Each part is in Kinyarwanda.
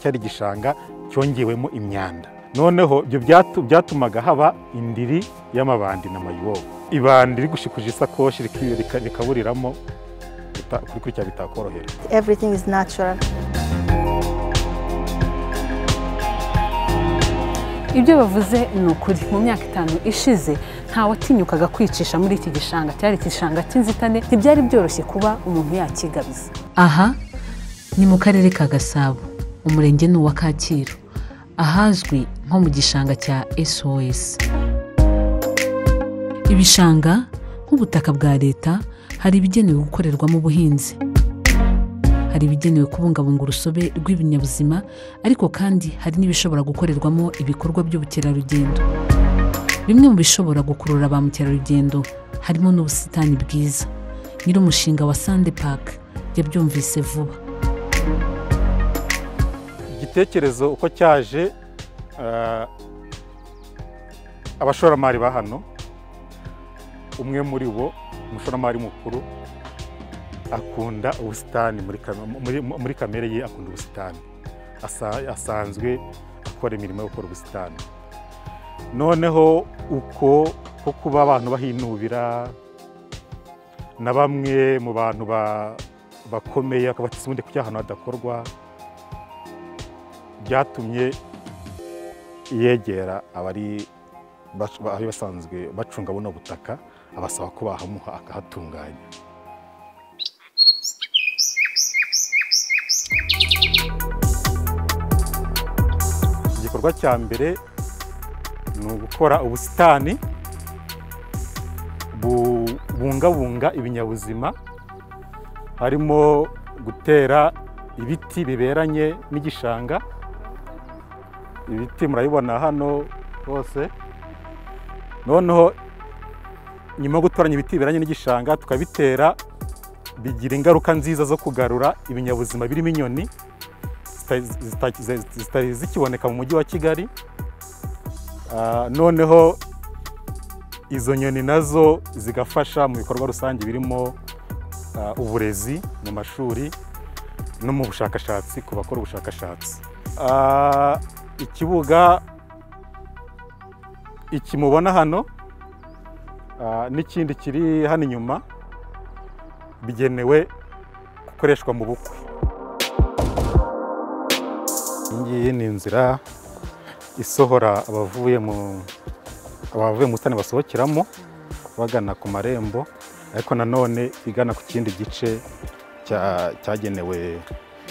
cyari igishanga cyongewemo imyanda noneho ibyo byatu- byatumaga haba indiri y'amabandi na mayibobo ibandi rigushikuje isakoshi riki- rika- rikaburiramo bita- kuri kurya bitakorohera Everything is natural. ibyo bavuze ni ukuri mu myaka itanu ishize ntawatinyukaga kwicisha muri iki gishanga cyari igishanga cy'inzitane ntibyari byoroshye kuba umuntu yakigabiza aha ni mu karere ka gasabo umurenge ni uwa kacyiru ahazwi nko mu gishanga cya sos ibishanga nk'ubutaka bwa leta hari ibigenewe gukorerwamo ubuhinzi hari ibigenewe kubungabunga urusobe rw'ibinyabuzima ariko kandi hari n'ibishobora gukorerwamo ibikorwa by'ubukerarugendo bimwe mu bishobora gukurura ba mukerarugendo harimo n'ubusitani bwiza nyir'umushinga wa sande paka yabyumvise vuba igitekerezo uko cyaje eh, abashoramari ba hano umwe muri bo umushoramari mukuru akunda ubusitani muri kam- muri- muri kamere ye akunda ubusitani Asa- asanzwe akora imirimo yo gukora ubusitani noneho uko ko kuba abantu bahinubira na bamwe mu bantu ba- bakomeye akabatse ubundi kujya ahantu hadakorwa byatumye yegera abari bac- ba- abari basanzwe bacunga buno butaka abasaba ko bahamuha akahatunganya igikorwa cya mbere ni ugukora ubusitani bu- bubungabunga ibinyabuzima harimo gutera ibiti biberanye n'igishanga ibiti murabibona hano hose noneho nyuma yo gutoranya ibiti biberanye n'igishanga tukabitera bigira ingaruka nziza zo kugarura ibinyabuzima birimo inyoni zita- zita- zita- zitari zikiboneka mu mujyi wa kigali Ah, noneho izo nyoni nazo zigafasha mu bikorwa rusange birimo ah, uburezi mu mashuri no mu bushakashatsi ku bakora ubushakashatsi Ah, ikibuga iki mubona hano ah, n'ikindi kiri hano inyuma bigenewe gukoreshwa mu bukwe iyi ngiyi ni inzira isohora abavuye mu abavuye mu busitani basohokeramo bagana ku marembo ariko nanone igana ku kindi gice cya- cyagenewe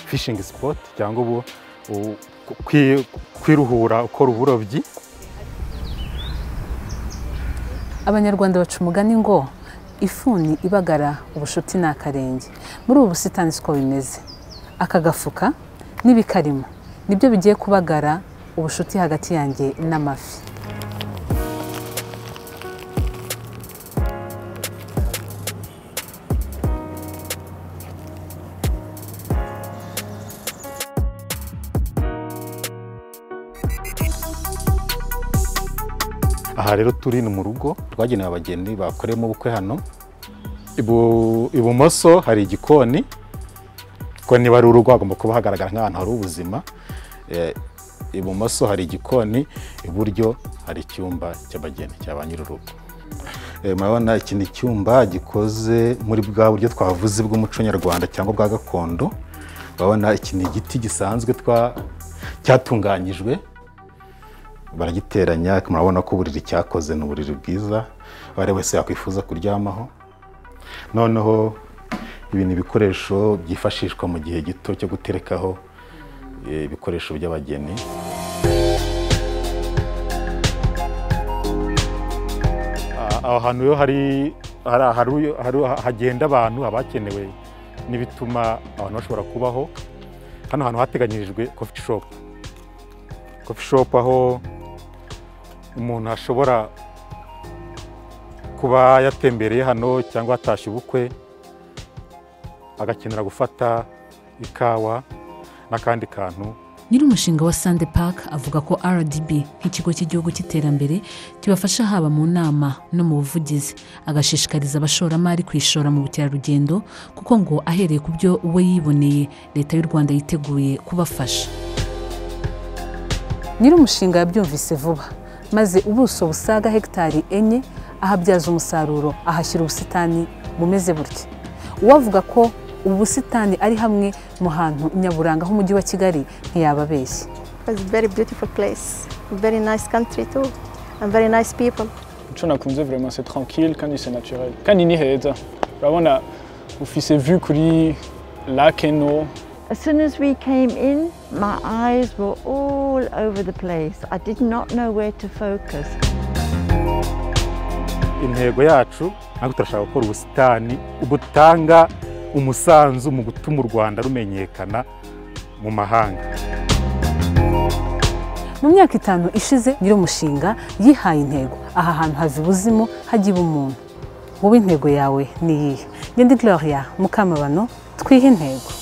fishingi sipoti cyangwa ubu u- kwi- kwiruhura ukora uburobyi abanyarwanda baca umugani ngo ifuni ibagara ubushuti ni akarenge muri ubu busitani siko bimeze aka gafuka n'ibikarimo nibyo bigiye kubagara ubushuti hagati yanjye n'amafi aha rero turi ni mu rugo rwagenewe abageni bakoreyemo ubukwe hano Ibu- ibumoso hari igikoni kuko niba ari urugo hagomba kuba hagaragara nk'ahantu hari ubuzima Eh, ibumoso hari igikoni iburyo hari icyumba cy'abageni cya ba nyir'urugo Eh, murabona iki ni icyumba gikoze muri bwa buryo twavuze bw'umuco nyarwanda cyangwa bwa gakondo urabona iki ni igiti gisanzwe twa cyatunganyijwe baragiteranya murabona ko uburiri cyakoze ni uburiri bwiza uwo ari wese yakwifuza kuryamaho noneho ibi ni ibikoresho byifashishwa mu gihe gito cyo guterekaho eh, ibikoresho by'abageni Ah, aho hantu rero hari hari- hari- hari- hagenda abantu haba hakenewe n'ibituma abantu bashobora kubaho hano hantu hateganyirijwe coffee shop kofi shopu aho umuntu ashobora kuba yatembereye hano cyangwa atashye ubukwe agakenera gufata ikawa n'akandi kantu nyir'umushinga wa sande park avuga ko rdb nk'ikigo cy'igihugu cy'iterambere kibafasha haba mu nama no mu buvugizi agashishikariza abashoramari kwishora mu bukerarugendo kuko ngo ahereye ku byo we yiboneye leta y'u rwanda yiteguye kubafasha nyir'umushinga yabyumvise vuba maze ubuso busaga hegitari enye ahabyaza umusaruro ahashyira ubusitani bumeze butya uwavuga ko ubu busitani ari hamwe mu hantu nyaburanga h'umujyi wa kigali ntiyaba abeshye It's a very beautiful place, very nice country too, and very nice people. Chonakunze vraiment c'est tranquille kandi c'est naturel kandi ni heza urabona ufise vue kuri lake eno As soon as we came in, my eyes were all over the place. I did not know where to focus. intego yacu ntabwo turashaka gukora ubusitani butanga umusanzu mu gutuma u rwanda rumenyekana mu mahanga mu myaka itanu ishize nyir'umushinga yihaye intego aha hantu hava ibuzimu hagiba umuntu wowe intego yawe ni iyihe ngende gloria mukamabano twihe intego